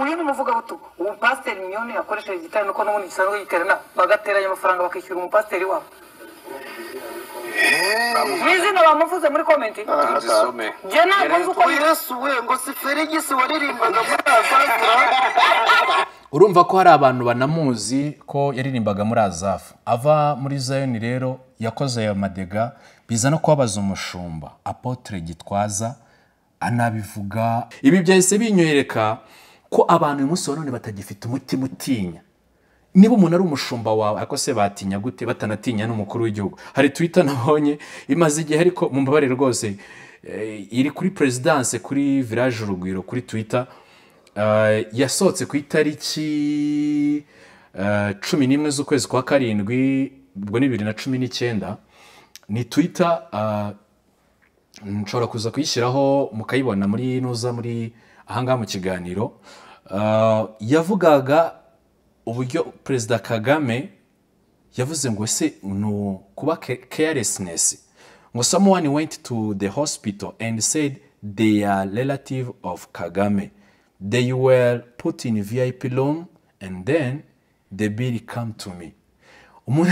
ibintu muvuga butu umupasiteri miliyoni yakoresheje igitari nuko n'ubundi gisanzwe giterana bagateranya amafaranga bakishyura umupasiteri wabo mwizina bamuvuze muri komenti Tuzisome. jye ntabwo nzi uko Yesu yesuwe ngo si ferigisi waririmbaga muri azazira urumva ko hari abantu banamuzi ko yaririmbaga muri azafu ava muri zayoni rero yakoze ayo madega biza no kubabaza umushumba apotre gitwaza anabivuga ibi byahise binyoyereka ko abantu uyu munsi wa none batagifite umutima utinya niba umuntu ari umushumba wawe ariko se batinya gute batanatinya n'umukuru w'igihugu hari twita nabonye imaze igihe ariko mu mbabarire rwose eh, iri kuri perezidanse kuri village urugwiro kuri twita Eh, yasohotse ku itariki eh, cumi n'imwe z'ukwezi kwa karindwi ubwo ni bibiri na cumi n'icyenda ni twita nshobora kuza kuyishyiraho mukayibona muri nuza muri ahangaha mu kiganiro Eh, yavugaga uburyo perezida kagame yavuze ngo se ni u- kuba carelessness ngo someone went to the hospital and said they are relative of kagame they were put in vip room and then the bill come to me umuntu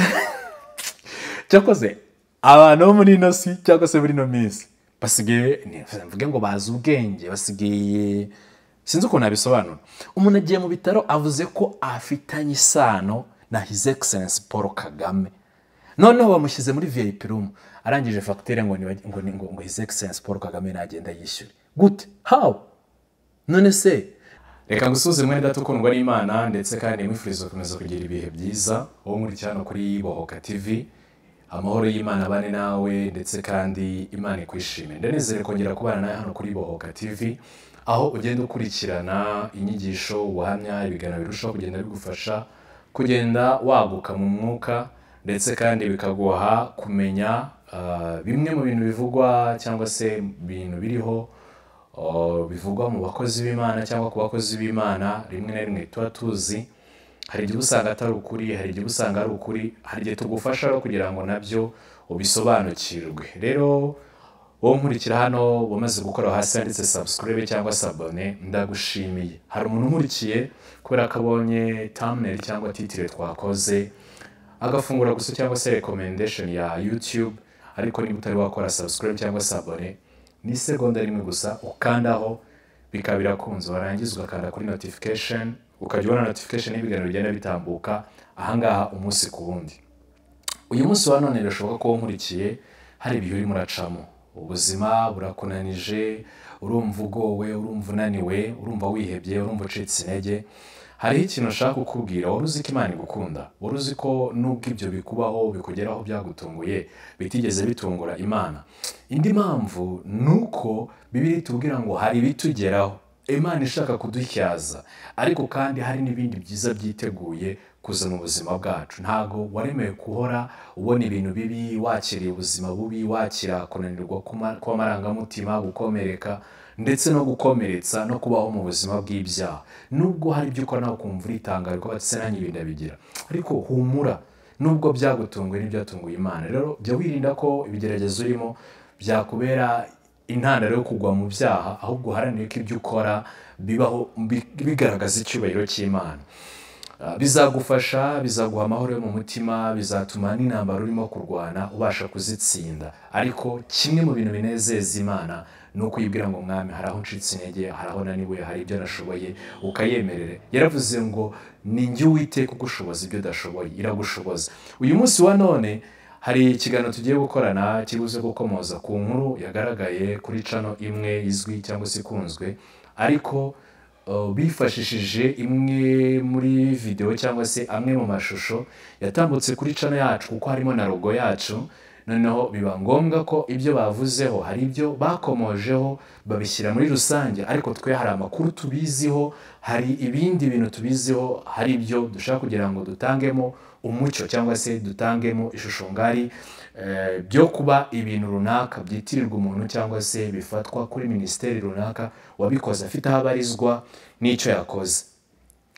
cyakoze abantu bo muri ino si cyangwa se muri ino minsi basigaye ni- mvuge ngo bazi ubwenge basigaye sinzi ukuntu nabisobanura umuntu agiye mu bitaro avuze ko afitanye isano na his excellence paul kagame noneho bamushyize muri vip room arangije fagitire ngo ni ngo, ni- ngo, ngo his excellence paul kagame nagenda yishyure gute how none se reka ngusuze mwene data ukundwa n'imana ndetse kandi mwifuriza gukomeza kugira ibihe byiza wowe muri cyano kuri bohoka tv amahoro y'imana abane nawe ndetse kandi imana ikwishime ndanezere kongera kubana nawe hano kuri bohoka tv aho ugenda ukurikirana inyigisho ubuhamya ibiganiro birushaho kugenda bigufasha kugenda waguka mu mwuka ndetse kandi bikaguha kumenya ah, bimwe mu bintu bivugwa cyangwa se ibintu biriho Uh, bivugwa mu bakozi b'imana cyangwa ku bakozi b'imana rimwe na rimwe tuba tuzi hari igihe uba usanga atari ukuri hari igihe uba usanga ari ukuri hari igihe tugufasha rero kugira ngo nabyo ubisobanukirwe rero wowe nkurikira hano wamaze gukora hasi handitse subscribe cyangwa sabone ndagushimiye hari umuntu unkurikiye kubera ko abonye thumbnail cyangwa titire twakoze agafungura gusa cyangwa se recommendation ya YouTube ariko niba utari wakora subscribe cyangwa sabone ni isegonda rimwe gusa ukandaho bikaba birakunze warangiza ugakanda kuri notification ukajya ubona notification y'ibiganiro bigenda bitambuka ahangaha umunsi ku wundi uyu munsi wa none birashoboka ko nkurikiye hari ibihe urimo uracamo ubuzima burakunanije urumva ugowe urumva unaniwe urumva wihebye urumva ucitse intege hariho ikintu nshaka kukubwira wari uzi ko imana igukunda wari uzi ko nubwo ibyo bikubaho bikugeraho byagutunguye bitigeze bitungura imana indi mpamvu ni uko bibiri itubwira ngo hari ibitugeraho imana ishaka kudutyaza ariko kandi hari n'ibindi byiza byiteguye kuza mu buzima bwacu ntabwo waremewe guhora ubona ibintu bibi wakiriye ubuzima bubi wakira kunanirwa kw'ama- kw'amarangamutima gukomereka ndetse no gukomeretsa no kubaho mu buzima bw'ibyaha nubwo hari ibyo ukora nawe ukumva uritangaye ko batse nanjye ibi ndabigira ariko humura nubwo byagutunguye n'ibyatunguye imana rero jya wirinda ko ibigeragezo urimo byakubera intandaro yo kugwa mu byaha ahubwo uharanire ko ibyo ukora bibaho bi- bigaragaza icyubahiro cy'imana Ah, bizagufasha bizaguha amahoro yo mu mutima bizatuma n'intambara urimo kurwana ubasha kuzitsinda ariko kimwe mu bintu binezeza imana ni uko uyibwira ngo mwami hari aho ncitse intege hari aho naniwe hari ibyo nashoboye ukayemerere yaravuze ngo ni njye uwiteka ugushoboza ibyo udashoboye iragushoboza uyu munsi wa none hari ikiganiro tugiye gukorana kibuze gukomoza ku nkuru yagaragaye kuri cano imwe izwi cyangwa se ikunzwe ariko Uh, bifashishije imwe muri videwo cyangwa se amwe mu mashusho yatambutse kuri cano yacu kuko harimo na rogo yacu noneho biba ngombwa ko ibyo bavuzeho hari ibyo bakomojeho babishyira muri rusange ariko twe hari amakuru tubiziho hari ibindi bintu tubiziho hari ibyo dushaka kugira ngo dutangemo umucyo cyangwa se dutangemo ishusho ngari eh, byo kuba ibintu runaka byitirirwa umuntu cyangwa se bifatwa kuri minisiteri runaka wabikoze afite aho abarizwa n'icyo yakoze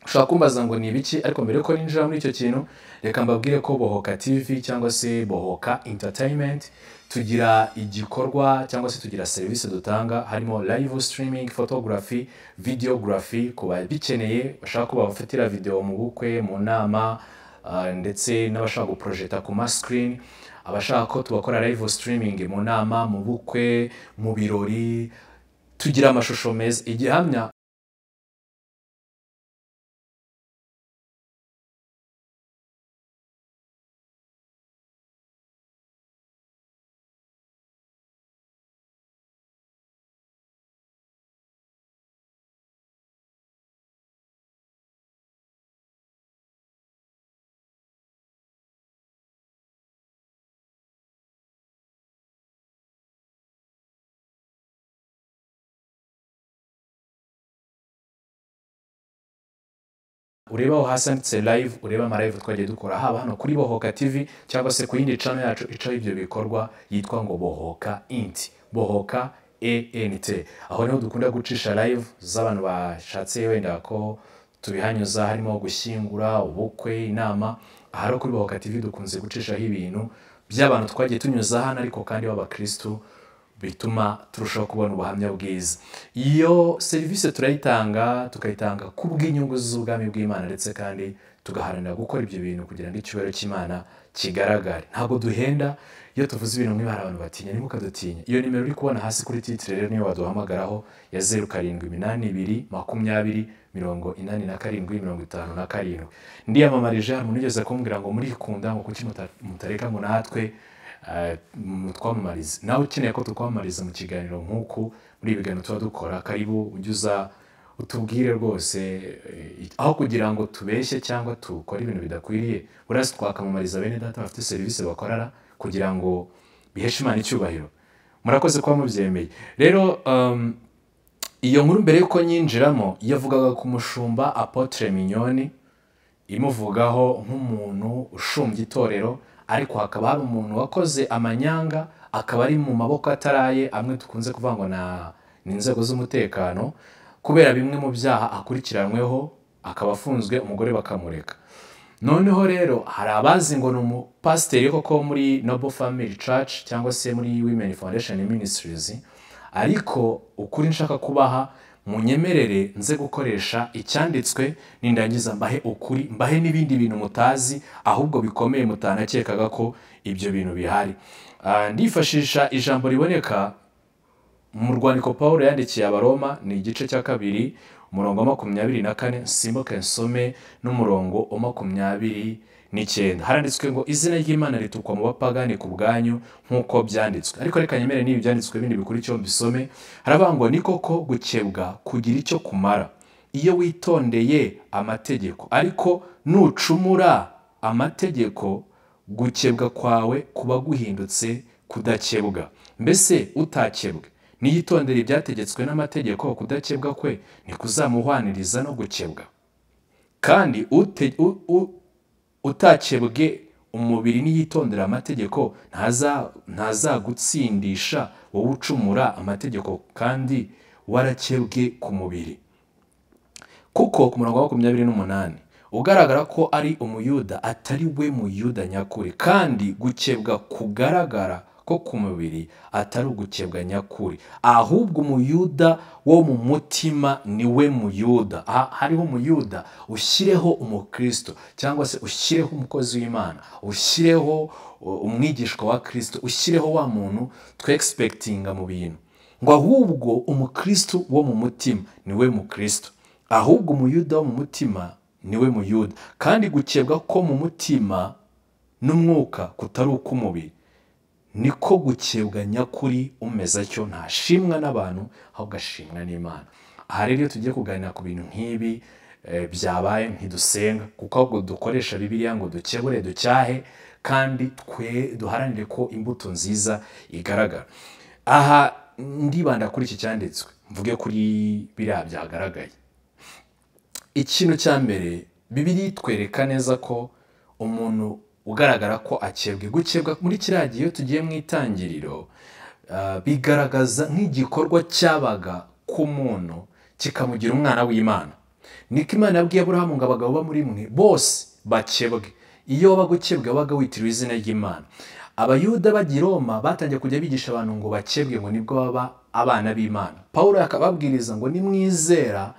ushobora kumbaza ngo ni ibiki ariko mbere yuko ninjira muri icyo kintu reka mbabwire ko bohoka tv cyangwa se bohoka entertainment tugira igikorwa cyangwa se tugira serivisi dutanga harimo live streaming photography videography ku babikeneye bashaka ko babafatira videwo mu bukwe mu nama ah, ndetse n'abashaka guporojeta ku masikirini abashaka ko tubakora live streaming mu nama mu bukwe mu birori tugira amashusho meza igihamya ureba aho hasi handitse live ureba amalive twagiye dukora haba hano kuri bohoka tv cyangwa se ku yindi cano yacu icaho ibyo bikorwa yitwa ngo bohoka inti bohoka ent aho niho dukunda gucisha live z'abantu bashatse wenda ko tubihanyuza harimo gushyingura ubukwe inama aha rero kuri bohoka tv dukunze gucishaho ibintu by'abantu twagiye tunyuza hano ariko kandi b'abakirisitu bituma turushaho kubona ubuhamya bwiza iyo serivisi turayitanga tukayitanga ku bw'inyungu z'ubwami bw'imana ndetse kandi tugaharanira gukora ibyo bintu kugira ngo icyubahiro cy'imana kigaragare ntabwo duhenda iyo tuvuze ibintu nk'ibi hari abantu batinya ni dutinya iyo nimero uri kubona hasi kuri titire rero niyo waduhamagaraho ya zeru karindwi iminani ibiri makumyabiri mirongo inani na karindwi mirongo itanu na karindwi ndiyamamarije hari umuntu ugeze kumbwira ngo murikunda ngo kuki muta- mutareka ngo natwe eh, mu twamamarize nawe ukeneye ko tukwamamariza mu kiganiro nk'uku muri ibi biganiro tuba dukora karibu ujye uza utubwire rwose eh, aho kugira ngo tubeshye cyangwa dukore ibintu bidakwiriye urazi twakamamariza bene data bafite serivisi bakorera kugira ngo biheshe imana icyubahiro murakoze kuba mubyemeye rero um, iyo nkuru mbere y'uko nyinjiramo yavugaga ku mushumba apotre mignoni imuvugaho nk'umuntu ushumbya itorero ariko hakaba hari umuntu wakoze amanyanga akaba ari mu maboko ataraye amwe tukunze kuvuga ngo na- ni inzego z'umutekano kubera bimwe mu byaha akurikiranweho akaba afunzwe umugore bakamureka noneho rero hari abazi ngo ni umupasiteri koko muri noble family church cyangwa se muri women foundation ministries ariko ukuri nshaka kubaha munyemerere nze gukoresha icyanditswe nindangiza mbahe ukuri mbahe n'ibindi bintu mutazi ahubwo bikomeye mutanakekaga ko ibyo bintu bihari Ah, ndifashisha ijambo riboneka mu rwandiko paul yandikiye abaroma ni igice cya kabiri umurongo wa makumyabiri na kane simbuke nsome n'umurongo wa makumyabiri n'icyenda haranditswe ngo izina ry'imana ritukwa mu bapagani ku bwanyu nk'uko byanditswe ariko reka nyemere n'ibi byanditswe bindi bikurikiyeho mbisome haravuga ngo ni koko gukebwa kugira icyo kumara iyo witondeye amategeko ariko nucumura amategeko gukebwa kwawe kuba guhindutse kudakebwa mbese utakebwe niyitondere ibyategetswe n'amategeko kudakebwa kwe ntikuzamuhwaniriza no gukebwa kandi ute- u- u- utakebwe umubiri niyitondera amategeko ntaza- ntazagutsindisha wowe ucumura amategeko kandi warakebwe ku mubiri kuko ku murongo wa makumyabiri n'umunani ugaragara ko ari umuyuda atari we muyuda nyakuri kandi gukebwa kugaragara ko ku mubiri atari ugukebwa nyakuri ahubwo umuyuda wo mu mutima ni we muyuda aha hariho umuyuda ushyireho umukristo cyangwa se ushyireho umukozi w'imana ushyireho uh, umwigishwa wa kristo ushyireho wa muntu twegispekitinga mu bintu ngo ahubwo umukristo wo mu mutima ni we mukristo ahubwo umuyuda wo mu mutima ni we muyuda kandi gukebwa ko mu mutima n'umwuka kutari uk'umubiri niko gukebwa nyakuri umeze atyo ntashimwa n'abantu ahubwo ashimwa n'imana aha rero iyo tugiye kuganira ku bintu nk'ibi eh, byabaye ntidusenga kuko ahubwo dukoresha bibiliya ngo dukebure ducyahe kandi twe duharanire ko imbuto nziza igaragara aha ndibanda kuri iki cyanditswe mvuge kuri biriya byagaragaye ikintu cya mbere bibiri itwereka neza ko umuntu ugaragara ko akebwe gukebwa muri kiriya gihe iyo tugiye mu itangiriro ah, bigaragaza nk'igikorwa cyabaga ku muntu kikamugira umwana w'imana niko imana yabwiye aburahamu ngo abagabo bo muri mwe bose bakebwe iyo waba gukebwe wabaga witiriwe izina ry'imana abayuda b'agi roma batangiye kujya bigisha abantu ngo bakebwe ngo nibwo baba abana b'imana pawulo akababwiriza ngo nimwizera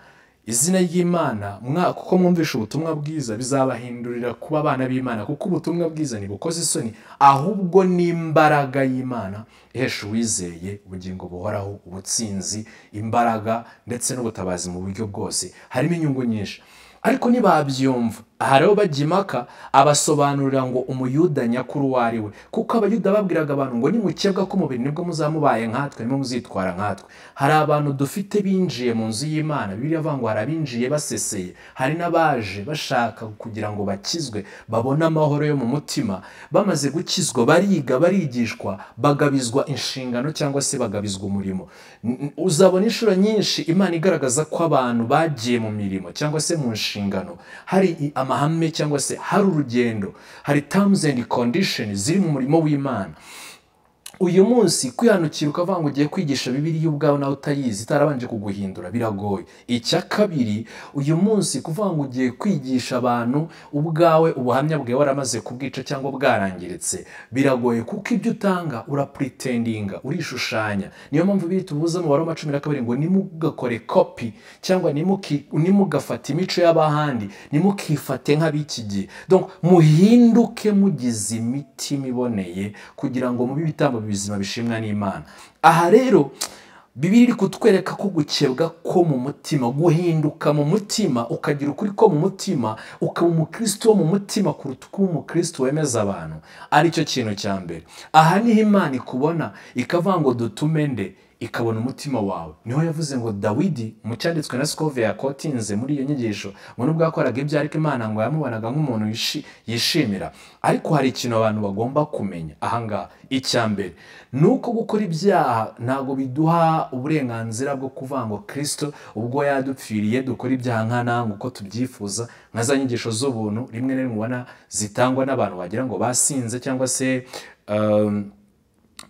izina ry'imana mwa- kuko mwumvisha ubutumwa bwiza bizabahindurira kuba abana b'imana kuko ubutumwa bwiza ntibukoze isoni ahubwo ni imbaraga y'imana ihesha uwizeye ubugingo buhoraho ubutsinzi imbaraga ndetse n'ubutabazi mu buryo bwose harimo inyungu nyinshi ariko ntibabyumva aha rero bajya impaka abasobanurira ngo umuyuda nyakuri uwo ari we kuko abayuda babwiraga abantu ngo nimukebwa k'umubiri nibwo muzamubaye nkatwe nimo muzitwara nkatwe hari abantu dufite binjiye mu nzu y'imana biriya avuga ngo hari abinjiye baseseye hari n'abaje bashaka kugira ngo bakizwe babone amahoro yo mu mutima bamaze gukizwa bariga barigishwa bagabizwa inshingano cyangwa se bagabizwa umurimo N- n- uzabona inshuro nyinshi imana igaragaza ko abantu bagiye mu mirimo cyangwa se mu nshingano hari i- amahame cyangwa se hari urugendo hari terms and conditions ziri mu murimo w'imana uyu munsi kwihanukira ukavuga ngo ugiye kwigisha bibiri ubwawe nawe utayizi itarabanje kuguhindura biragoye icya kabiri uyu munsi kuvuga ngo ugiye kwigisha abantu ubwawe ubuhamya bwawe waramaze kubwica cyangwa bwarangiritse biragoye kuko ibyo utanga urapuriteninga urishushanya niyo mpamvu bihita ubuza mu baroma cumi na kabiri ngo nimugakore kopi cyangwa nimuki- nimugafata imico y'abahandi nimukifate nk'ab'iki gihe Donc, muhinduke mugize imitima iboneye kugira ngo mube ibitambo bizima bishimwa n'imana aha rero bibiri iri kutwereka ko gukebwa ko mu mutima guhinduka mu mutima ukagira ukuri ko mu mutima ukaba umukristo wo mu mutima kuruta uko uba umukristo wemeza abantu aricyo kintu cya mbere aha niho imana ikubona ikavuga ngo dutume nde ikabona umutima wawe niho yavuze ngo dawidi mu cyanditswe na sikove yakotinze muri iyo nyigisho ngo nubwo yakoraga ibyo ariko imana ngo yamubonaga nk'umuntu yishi- yishimira ariko hari ikintu abantu bagomba kumenya ahangaha icya mbere ni uko gukora ibyaha ntabwo biduha uburenganzira bwo kuvuga ngo kirisito ubwo yadupfiriye dukora ibyaha nka nange uko tubyifuza nka za nyigisho z'ubuntu rimwe na rimwe ubona zitangwa n'abantu wagira ngo basinze cyangwa se um,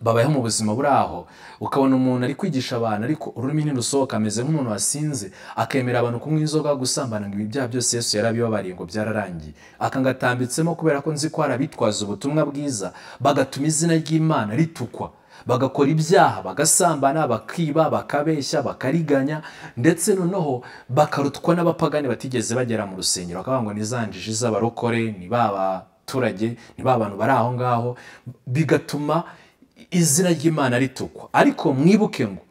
babayeho mu buzima buraho ukabona umuntu ari kwigisha abantu ariko ururimi ntirusohoka ameze nk'umuntu wasinze akemera abantu kunywa inzoga gusambana ngo ibi byaha byose yesu yarabibabariye ngo byararangiye akanga atambitsemo kubera ko nzi ko hari abitwaza ubutumwa bwiza bagatuma izina ry'imana ritukwa bagakora ibyaha bagasambana bakiba bakabeshya bakariganya ndetse noneho bakarutwa n'abapagani batigeze bagera mu rusengero bakavuga ngo ni za njiji z'abarokore ni ba baturage ni ba bantu bari aho ngaho bigatuma izina ry'imana ritukwa ariko mwibuke ngo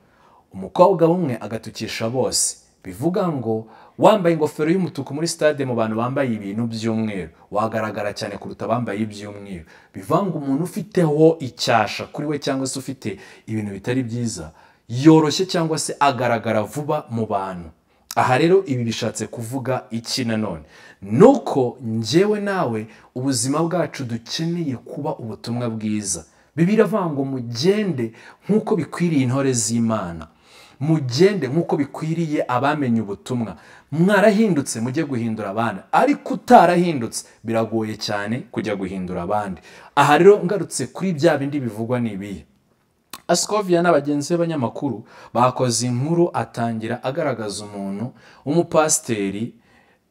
umukobwa umwe agatukisha bose bivuga ngo wambaye ingofero y'umutuku muri stade mu bantu bambaye ibintu by'umweru wagaragara cyane kuruta abambaye iby'umweru bivuga ngo umuntu ufiteho icyasha kuri we cyangwa se ufite ibintu bitari byiza yoroshye cyangwa se agaragara vuba mu bantu aha rero ibi bishatse kuvuga iki nanone nuko njyewe nawe ubuzima bwacu dukeneye kuba ubutumwa bwiza bibiri avuga ngo mugende nk'uko bikwiriye intore z'imana mugende nk'uko bikwiriye abamenye ubutumwa mwarahindutse mujye guhindura abandi ariko utarahindutse biragoye cyane kujya guhindura abandi aha rero ngarutse kuri bya bindi bivugwa ni ibihe asikovia n'abagenzi be b'abanyamakuru bakoze inkuru atangira agaragaza umuntu w'umupasiteri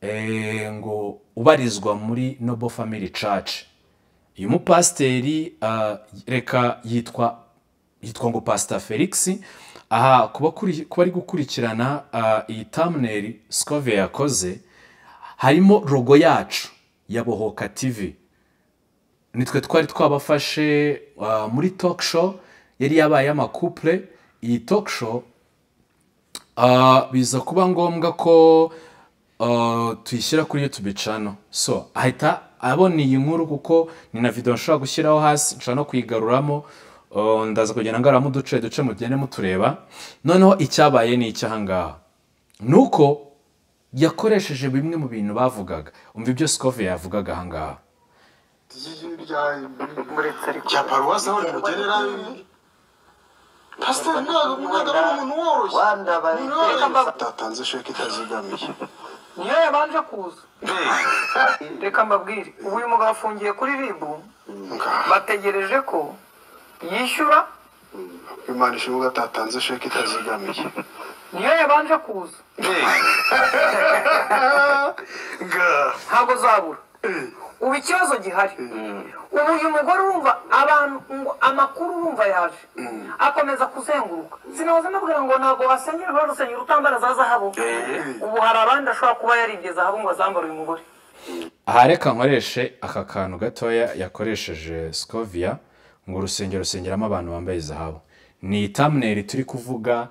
eh, ngo ubarizwa muri noble family church uyu mupasiteri ah, reka yitwa yitwa ngo pasita felix aha kuba kuri- kuba ari gukurikirana ah, iyi tamuneri sikove yakoze harimo rogo yacu ya bohoka tivi nitwe twari twabafashe ah, muri talk show yari yabaye amakupure iyi talk show Ah, biza kuba ngombwa ko ah, tuyishyira kuri YouTube channel so ahita abona iyi nkuru kuko ni na video nshobora gushyiraho hasi nshobora no kuyigaruramo Ah, ndaza kugenda ngaruramo uduce duce mugende mutureba noneho icyabaye ni icy'ahangaha ni uko yakoresheje bimwe mu bintu bavugaga umva ibyo Scove yavugaga ahangaha muretse ariko rya paruwasi aho rimugenera pasiteri ntabwo ntabwo ari umuntu woroshye wandabaye Umuntu woroshye. Reka mbabu- atatanze sheke itazigamiye niyo yabanje kuza reka mbabwire ubu uyu mugabo afungiye kuri ribu ngaha bategereje ko yishyura imana ishinzwe atatanze sheke itazigamiye niyo yabanje kuza ngaha ntabwo zabura ubu ikibazo gihari ubu uyu mugore urumva abantu ngo amakuru urumva yaje akomeza kuzenguruka sinaza nabwira ngo ntabwo wasenyera urwo rusengero utambara za zahabu ubu hari abandi ashobora kuba yaribye zahabu ngo azambare uyu mugore aha reka nkoreshe aka kantu gatoya yakoresheje scoviya ngo urusengero rusengeramo abantu bambaye zahabu ni thumbnail turi kuvuga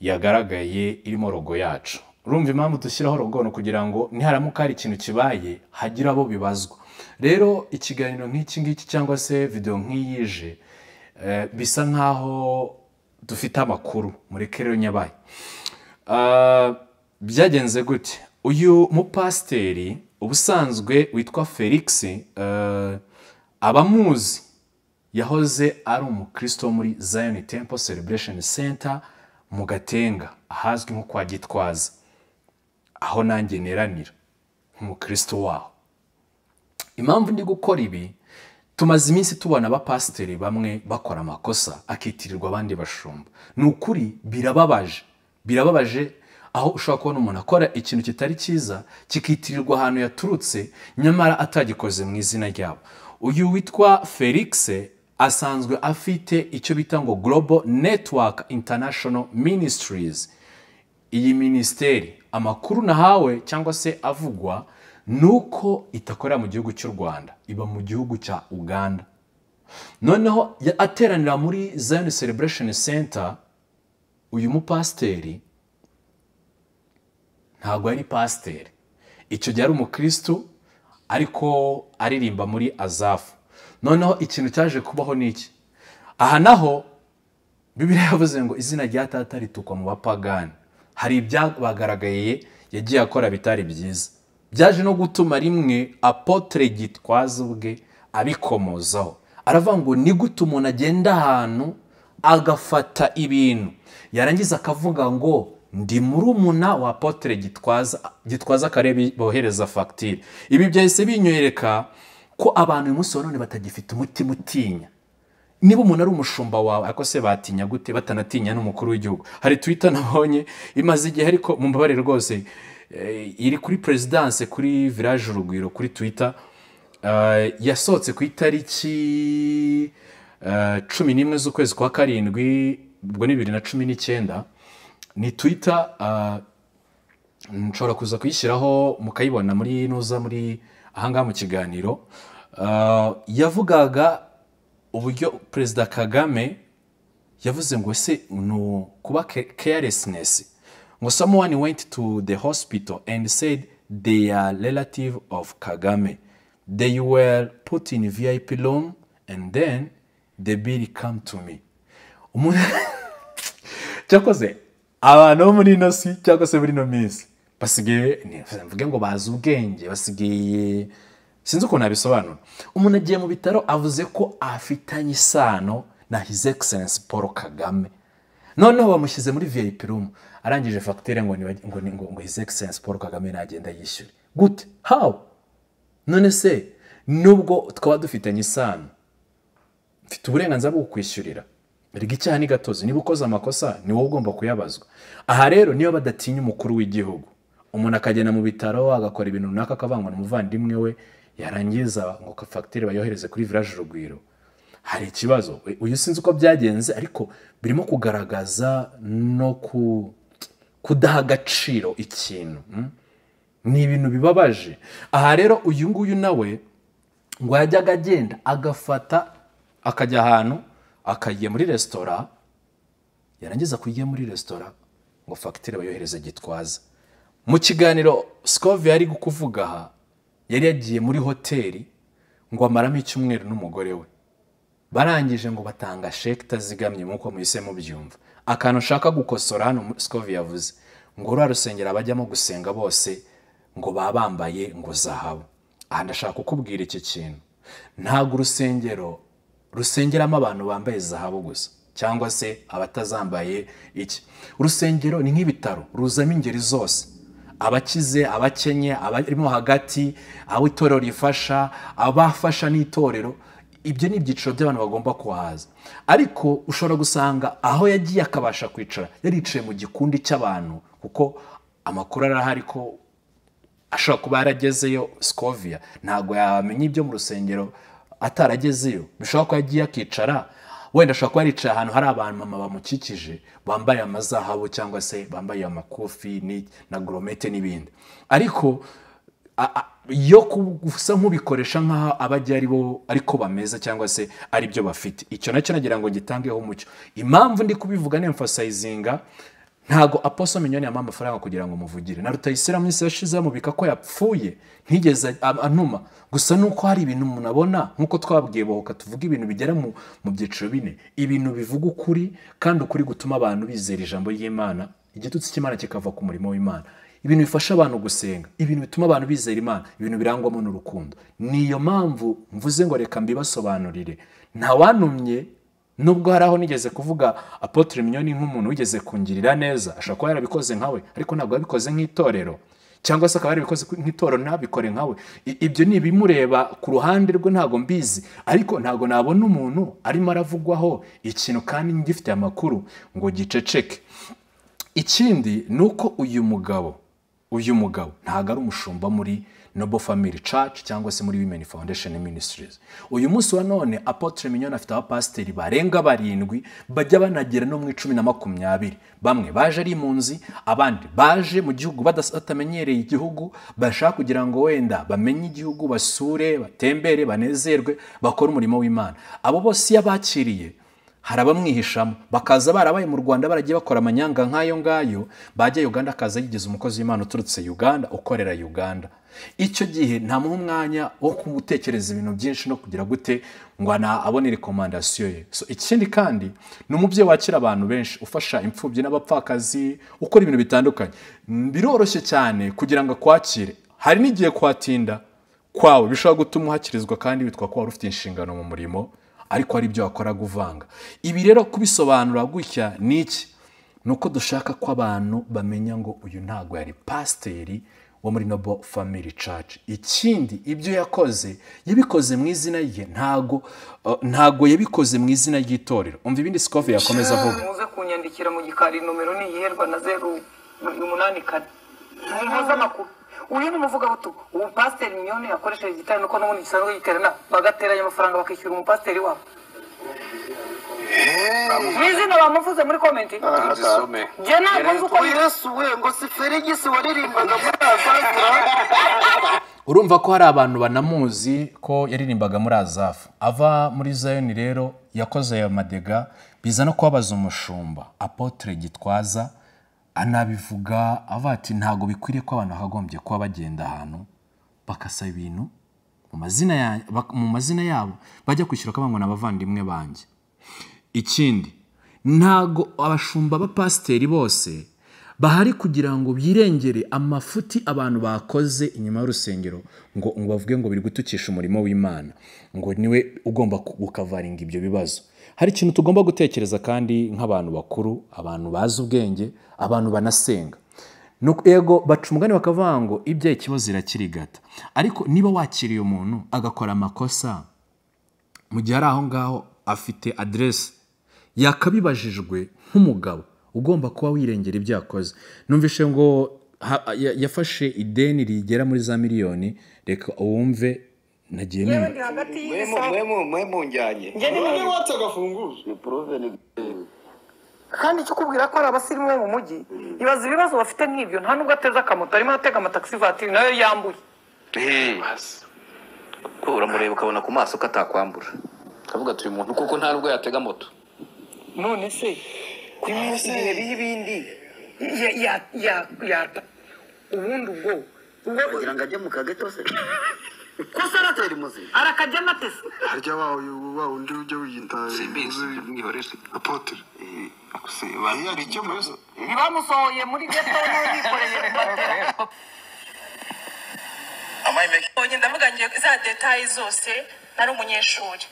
yagaragaye irimo rogo yacu urumva impamvu dushyiraho rogo ni ukugira ngo niharamuka hari ikintu kibaye hagire abo bibazwa rero ikiganiro nk'iki ngiki cyangwa se videwo nk'iyije eh, bisa nk'aho dufite amakuru muri kereyo nyabaye Ah, byagenze gute uyu mupasiteri ubusanzwe witwa felix eh, abamuzi yahoze ari umukristo wo muri zion temple celebration center mu gatenga ahazwi nko kwa gitwaza aho nanjye neranira nk'umukristo waho impamvu ndi gukora ibi tumaze iminsi tubona abapasiteri bamwe bakora amakosa akitirirwa abandi bashumba ni ukuri birababaje birababaje aho ushobora kubona umuntu akora ikintu kitari cyiza kikitirirwa ahantu yaturutse nyamara atagikoze mu izina ryabo uyu witwa felix asanzwe afite icyo bita ngo global network international ministries iyi minisiteri amakuru nahawe cyangwa se avugwa ni uko itakorera mu gihugu cy'u rwanda iba mu gihugu cya uganda noneho ya- ateranira muri zion celebration center uyu mupasiteri ntabwo yari pasiteri icyo gihe ari umukristo ariko aririmba muri azafu noneho ikintu cyaje kubaho ni iki aha naho bibiliya yavuze ngo izina rya tata ritukwa mu bapagani hari ibyabagaragaye yagiye akora bitari byiza byaje no gutuma rimwe apotre gitwaza ubwe abikomozaho aravuga ngo ni gute umuntu agenda ahantu agafata ibintu yarangiza akavuga ngo ndi murumuna wa apotre gitwaza gitwaza akarere bohereza fagitire ibi byahise binywereka ko abantu uyu munsi wa none batagifite umutima utinya niba umuntu ari umushumba wawe ariko se batinya gute batanatinya n'umukuru w'igihugu hari twita nabonye imaze igihe ariko mumbabarire rwose eh, iri kuri perezidanse kuri village urugwiro kuri twita eh, yasohotse ku itariki eh, cumi n'imwe z'ukwezi kwa karindwi ubwo ni bibiri na cumi n'icyenda ni twita eh, nshobora kuza kuyishyiraho mukayibona muri nuza muri ahangaha mu kiganiro Ah, yavugaga uburyo perezida kagame yavuze ngo se ni u- kuba carelessness ngo someone went to the hospital and said they are relative of kagame they were put in vip room and then the bill come to me umuntu cyakoze abantu bo muri ino si cyangwa se muri ino minsi basigaye ni- mvuge ngo bazi ubwenge basigaye sinzi ukuntu nabisobanura umuntu agiye mu bitaro avuze ko afitanye isano na his excellence paul kagame noneho bamushyize muri vip room arangije fagitire ngo, niba- ngo, ngo, ngo his excellence paul kagame nagenda yishyure gute how none se nubwo twaba dufitanye isano mfite uburenganzira bwo kukwishyurira erega icyaha ni gatozi niba ukoze amakosa ni wowe ugomba kuyabazwa aha rero niyo badatinya umukuru w'igihugu umuntu akagenda mu bitaro agakora ibintu runaka akavangwa n'umuvandimwe we yarangiza ngo fagitire bayohereze kuri village urugwiro hari ikibazo We- uyu sinzi uko byagenze ariko birimo kugaragaza no ku kudaha agaciro ikintu mm? ni ibintu bibabaje aha rero uyu nguyu nawe ngo yajyaga agenda agafata akajya ahantu akagiye muri resitora yarangiza kujya muri resitora ngo fagitire bayohereze gitwaza mu kiganiro sikovi yari kuvuga aha yari yagiye muri hoteli ngo amaramo icyumweru n'umugore we barangije ngo batanga sheke itazigamye nk'uko muhise mubyumva akantu ushaka gukosora hano muri sikovi yavuze ngo ruriya rusengero abajyamo gusenga bose ngo baba bambaye ngo zahabu aha ndashaka kukubwira iki kintu ntabwo urusengero rusengeramo abantu bambaye zahabu gusa cyangwa se abatazambaye iki urusengero ni nk'ibitaro ruzamo ingeri zose abakize abakenye abarimo hagati abo itorero rifasha abafasha n'itorero ibyo ni ibyiciro by'abantu bagomba kuhaza ariko ushobora gusanga aho yagiye akabasha kwicara yaricaye mu gikundi cy'abantu kuko amakuru arahari ko ashobora kuba yaragezeyo sikoviya ntabwo yamenya ibyo mu rusengero ataragezeyo bishobora kuba yagiye akicara wenda ashobora kuba yaricaye ahantu hari abantu mama bamukikije bambaye amazahabu cyangwa se bambaye amakofi ni- na goromete n'ibindi ariko a- a- yo gusa nk'ubikoresha nk'aho aba agiye ari bo ariko bameze cyangwa se ari byo bafite icyo nacyo nagira ngo gitangeho umucyo impamvu ndi kubivuga ni emfasayizinga ntago aposo minyoni yamuha amafaranga kugira ngo muvugire na rutayisira mu isi yashize amubika ko yapfuye ntigeze a- antuma gusa nuko hari ibintu umuntu abona nkuko twabwiye bohoka tuvuga ibintu bigera mu mu byiciro bine ibintu bivuga ukuri kandi ukuri gutuma abantu bizera ijambo ry'imana igitutsi cy'imana kikava ku murimo w'imana ibintu bifasha abantu gusenga ibintu bituma abantu bizera imana ibintu birangwamo n'urukundo niyo mpamvu mvuze ngo reka mbibasobanurire ntawanumye nubwo hari aho nigeze kuvuga apotre minyoni nk'umuntu wigeze kungirira neza ashobora kuba yarabikoze nkawe ariko ntabwo yabikoze nk'itorero cyangwa se akaba yarabikoze nk'itorero ntabikore nkawe I- ibyo ni ibimureba ku ruhande rwe ntabwo mbizi ariko ntabwo nabona umuntu arimo aravugwaho ikintu kandi ngifite amakuru ngo giceceke ikindi ni uko uyu mugabo uyu mugabo ntabwo ari umushumba muri noble family church cyangwa se muri women foundation ministries uyu munsi wa none apotre mignone afite abapasiteri barenga barindwi bajya banagera no mu icumi na makumyabiri bamwe baje ari impunzi abandi baje mu gihugu badas- batamenyereye igihugu bashaka kugira ngo wenda bamenye igihugu basure batembere banezerwe bakore umurimo w'imana abo bose iyo abakiriye hari abamwihishamo bakaza barabaye mu rwanda baragiye bakora amanyanga nk'ayo ngayo bajya uganda akaza yigize umukozi w'imana uturutse uganda ukorera uganda icyo gihe ntamuha umwanya wo gutekereza ibintu byinshi no kugira gute ngo ana- abone rekomandasiyo ye So, ikindi kandi ni umubyeyi wakira abantu benshi ufasha imfubyi n'abapfakazi ukora ibintu bitandukanye biroroshye cyane kugira ngo akwakire hari n'igihe kwatinda kwawe bishobora gutuma uhakirizwa kandi witwa ko wari ufite inshingano mu murimo ariko ari byo wakoraga uvanga ibi rero kubisobanura gutya ni iki ni uko dushaka ko abantu bamenya ngo uyu ntago yari pasiteri wo muri noble family church ikindi ibyo yakoze yabikoze mu izina rye ntago uh, ntago yabikoze mu izina ry'itorero umva ibindi sikove yakomeza avuga muze kunyandikira mu gikari nomero ni iyiherwa na zeru umunani kane nimuze amakuru uyu ni umuvugabutumwa ubu pasiteri mignone yakoresheje igitari nuko n'ubundi gisanzwe giterana bagateranya amafaranga bakishyura umupasiteri wabo ni izina bamuvuze muri komenti tuzisome jye ntabwo nzi uko yitwa. yesu we ngo si feregisi waririmbaga muri azazira urumva ko hari abantu banamuzi ko yaririmbaga muri azafu ava muri zayoni rero yakoze ayo madega biza no kubabaza umushumba apotre gitwaza anabivuga avuga ati ntabwo bikwiriye ko abantu bakagombye kuba bagenda ahantu bakasaba ibintu mu mazina ya- bak- mu mazina yabo bajya kwishyura ko ngo ni abavandimwe banjye ikindi ntago abashumba b'abapasiteri bose bahari kugira ngo birengere amafuti abantu bakoze inyuma y'urusengero ngo ngo bavuge ngo biri gutukisha umurimo w'imana ngo niwe ugomba ku- gukavaringa ibyo bibazo hari ikintu tugomba gutekereza kandi nk'abantu bakuru abantu bazi ubwenge abantu banasenga Nuko- ego baca umugani bakavuga ngo ibyaye ikibazo irakirigata ariko niba wakiriye umuntu agakora amakosa mu gihe ari aho ngaho afite aderesi yakabibajijwe nk'umugabo ugomba kuba wirengera ibyo yakoze numvise ngo ha- ya- yafashe ideni rigera muri za miliyoni reka uwumve nagiye numva hagati mwemu mwemu mwemu njyanye kandi icyo ukubwira ko hari abasirimu bo mu mujyi ibaza ibibazo bafite nk'ibyo nta nubwo ateze akamoto arimo atega amatagisi vatiri nayo yambuye uramureba ukabona ku maso ko atakwambura ukavuga ati uyu muntu kuko nta nubwo yatega moto none se ibihe biha ibindi Ya- ya- ya- yata ubundi ubwo ubwo kugira ngo ajye mu kageto se ko se aratera imuzima arakajyamo atese harya wa wa undi ujya wiyita mwihorere apotere iyo hari icyo muzi ntibamusohoye muri geto n'uwikoreye kubatera Oye, ndavuga ngiye za detayi zose nari umunyeshuri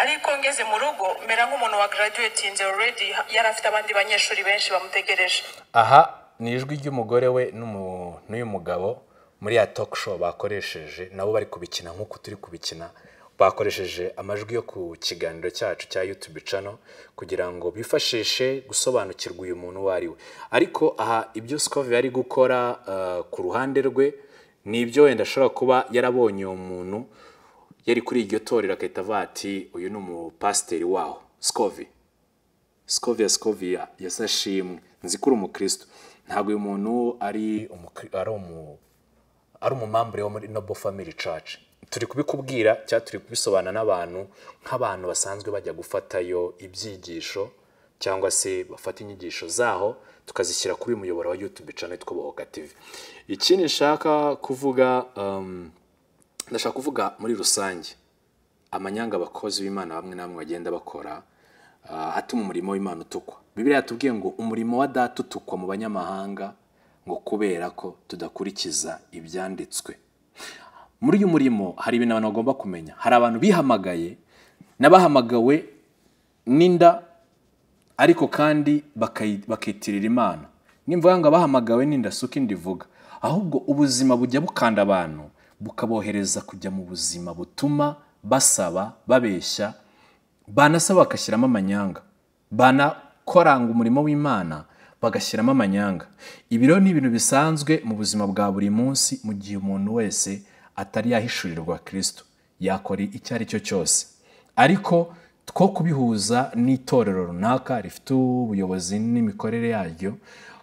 ariko ngeze mu rugo mera nk'umuntu wa graduating already yari afite abandi banyeshuri benshi bamutegereje aha ni ijwi ry'umugore we n'umu- n'uyu mugabo muri ya talk show bakoresheje nabo bari kubikina nk'uko turi kubikina bakoresheje amajwi yo ku kiganiro cyacu cya YouTube channel kugira ngo bifashishe gusobanukirwa uyu muntu uwo ari we ariko aha ibyo Scove yari gukora eh, ku ruhande rwe ni ibyo wenda ashobora kuba yarabonye uwo muntu yari kuri iryo torero agahita avuga ati uyu ni umupasiteri waho sikovi sikoviya sikoviya yasashimwe nzi ko uri umukristo ntabwo uyu muntu ari umukri- ari umu ari umumambure wo muri noble family church turi kubikubwira cyangwa turi kubisobanura n'abantu nk'abantu basanzwe bajya gufatayo ibyigisho cyangwa se bafata inyigisho zaho tukazishyira kuri uyu muyoboro wa youtube channel two bohoka tv ikindi nshaka kuvuga um, ndashaka kuvuga muri rusange amanyanga abakozi b'imana bamwe na bamwe bagenda bakora ah, atuma umurimo w'imana utukwa bibiriya yatubwiye ngo umurimo wa data utukwa mu banyamahanga ngo kubera ko tudakurikiza ibyanditswe muri uyu murimo hari ibintu abantu bagomba kumenya hari abantu bihamagaye n'abahamagawe n'inda ariko kandi bakayi- bakitirira imana nimvuga ngo abahamagawe n'inda si uko inda ivuga ahubwo ubuzima bujya bukanda abantu bukabohereza kujya mu buzima butuma basaba babeshya banasaba bagashyiramo amanyanga banakoranga umurimo w'imana bagashyiramo amanyanga ibi rero ni ibintu bisanzwe mu buzima bwa buri munsi mu gihe umuntu wese atari yahishurirwa kirisito yakora icyo ari cyo cyose ariko two kubihuza n'itorero runaka rifite ubuyobozi n'imikorere yaryo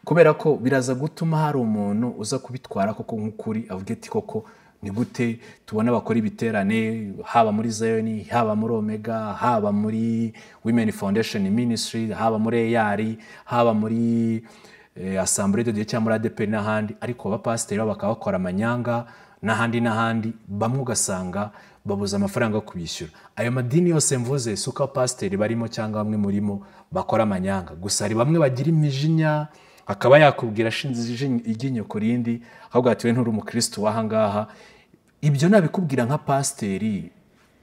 kubera ko biraza gutuma hari umuntu uza kubitwara koko nk'ukuri avuga ati koko ni gute tubona bakora ibiterane haba muri zayoni haba muri omega haba muri women foundation ministry haba muri eyari haba muri eh, asambure de Dieu cyangwa muri adeperi n'ahandi ariko abapasiteri bo bakaba bakora amanyanga n'ahandi n'ahandi bamwe ugasanga babuze amafaranga yo kubishyura ayo madini yose mvuze si uko abapasiteri barimo cyangwa bamwe murimo bakora amanyanga gusa hari bamwe bagira imijinya akaba yakubwira ashinze ijinyo- iryinyo ku rindi ahubwo ati we nturi umukristo w'ahangaha ibyo nabikubwira nka pasiteri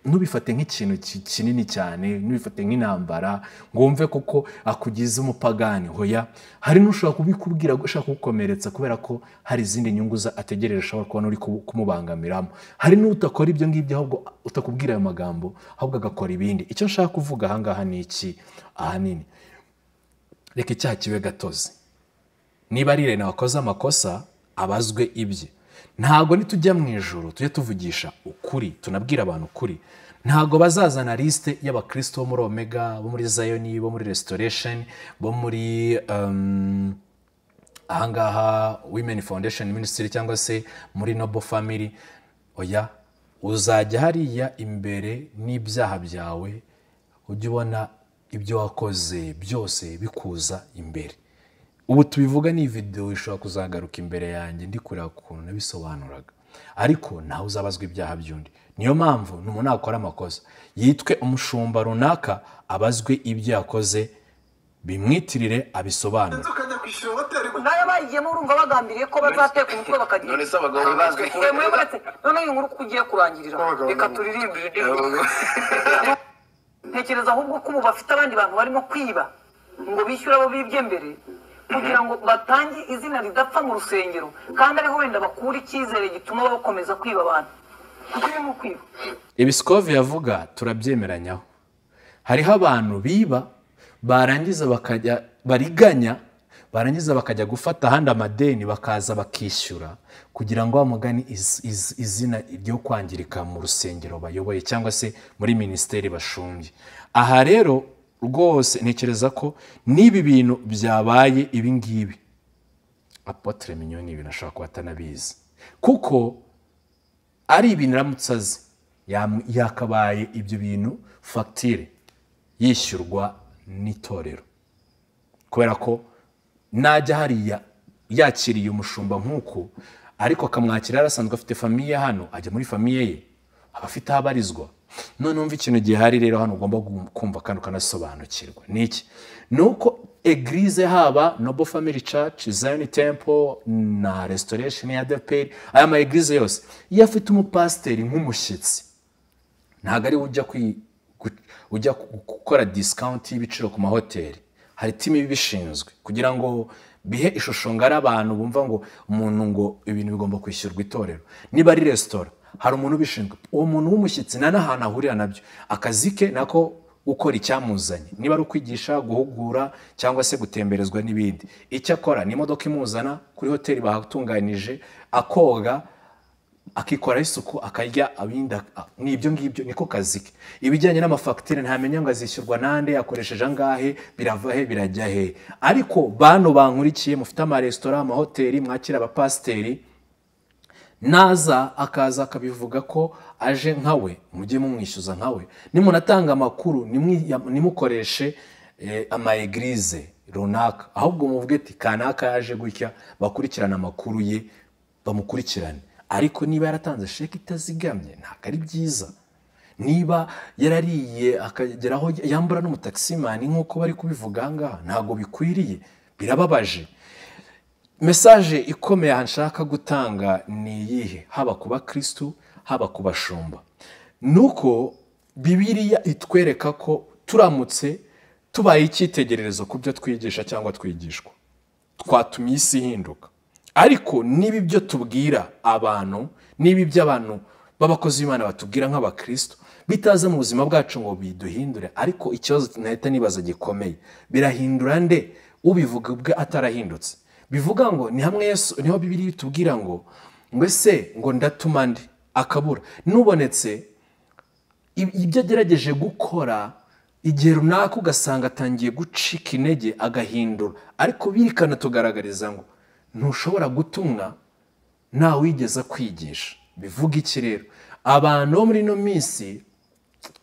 ntubifate nk'ikintu ki- kinini cyane ntubifate nk'intambara ngo wumve kuko akugize umupagani hoya hari n'ushobora kubikubwira ushaka kugukomeretsa kubera ko hari izindi nyungu za- ategereje ushobora kubona uri kubu- kumubangamiramo hari n'utakora ibyo ngibyo ahubwo utakubwira ayo magambo ahubwo agakora ibindi icyo nshaka kuvuga ahangaha ni iki ahanini reka icyaha kibe gatozi niba ari irene wakoze amakosa abazwe ibye ntabwo nitujya mu ijoro tujye tuvugisha ukuri tunabwira abantu ukuri ntabwo bazazana lisite y'abakristo bo muri omega bo muri zayoni bo muri restoration bo muri um, ahangaha women foundation ministry cyangwa se muri noble family oya uzajya hariya imbere n'ibyaha byawe ujye ubona ibyo wakoze byose bikuza imbere ubu tubivuga ni videwo ishobora kuzagaruka imbere yanjye ndi kureba ukuntu nabisobanuraga ariko ntawe uzabazwa ibyaha by'undi niyo mpamvu ni umuntu nakora amakosa yitwe umushumba runaka abazwe ibyo yakoze bimwitirire abisobanure tukajya kwishyura hoteli gusa nayo bayigiyemo urumva bagambiriye ko bazateka umutwe bakagira none se abagabo bazwi ko Eh, mweburetse noneho iyi nkuru uko ugiye kurangirira Abagabo reka n'abagore. turirimbire ntekereza ahubwo ko ubu bafite abandi bantu barimo kwiba ngo bishyure abo bibye mbere kugira ngo batange izina ridapfa mu rusengero kandi ariho wenda bakura icyizere gituma bakomeza kwiba abantu kuko urimo kwiba ibisikovi yavuga turabyemeranyaho hariho abantu biba barangiza bakajya bariganya barangiza bakajya gufata ahandi amadeni bakaza bakishyura kugira ngo bamugane izina ryo kwangirika mu rusengero bayoboye cyangwa se muri minisiteri bashumbye aha rero rwose ntekereza ko n'ibi bintu byabaye ibi ngibi apotre minyo ni ibintu ashobora kuba atanabizi kuko ari ibintu aramutse azi yam- yakabaye ibyo bintu fagitire yishyurwa n'itorero kubera ko najya hariya yakiriye umushumba nk'uku ariko akamwakira yarasanzwe afite famiye hano ajya muri famiye ye aba afite aho abarizwa none wumva ikintu gihari rero hano ugomba gu- kumva kandi ukanasobanukirwa ni iki ni uko egirize haba nobo family church zion temple na restoration ya deperi aya ma egirize yose iyo afite umupasiteri nk'umushyitsi ntabwo ari we ujya kwi- gu- ujya gu- gukora disikawunti y'ibiciro ku mahoteli hari timu ibishinzwe kugira ngo bihe ishusho ngari abantu bumva ngo umuntu ngo ibintu bigomba kwishyurwa itorero niba ari resitora hari umuntu ubishinzwe uwo muntu w'umushyitsi nta n'ahantu ahurira nabyo akazi ke nako gukora icyamuzanye niba ari ukwigisha guhugura cyangwa se gutemberezwa n'ibindi icyo akora ni imodoka imuzana kuri hoteli bahatunganije akoga akikoraho isuku akarya abindi ak- ni ibyo ngibyo niko kazi ke ibijyanye n'amafagitire ntamenya ngo azishyurwa nande akoresheje angahe birava he birajya he ariko bano bankurikiye mufite amaresitora amahoteli mwakira abapasiteri naza akaza akabivuga ko aje nkawe mujye mumwishyuza nkawe nimunatanga amakuru nimwi- nimukoreshe eh, amayegirize runaka ahubwo muvuge ati kanaka yaje gutya bakurikirane amakuru ye bamukurikirane ariko niba yaratanze sheke itazigamye ntabwo ari byiza niba yarariye akageraho yambura n'umutakisimani nk'uko bari kubivuga aha ngaha ntabwo bikwiriye birababaje mesaje ikomeye aha nshaka gutanga ni iyihe haba ku bakirisitu haba ku bashumba ni uko bibiriya itwereka ko turamutse tubaye icyitegererezo ku byo twigisha cyangwa twigishwa twatuma isi ihinduka ariko niba ibyo tubwira abantu niba ibyo abantu b'abakozi b'imana batubwira nk'abakristo bitaza mu buzima bwacu ngo biduhindure ariko ikibazo nahita nibaza gikomeye birahindura nde ubivuga ubwe atarahindutse bivuga ngo ni hamwe yesu niho bibiri bitubwira ngo mbese ngo ndatuma ndi akabura n'ubonetse ib- ibyo agerageje gukora igihe runaka ugasanga atangiye gucika intege agahindura ariko birikana tugaragariza ngo ntushobora gutumwa ntawe wigeze kwigisha bivuga iki rero abantu bo muri ino minsi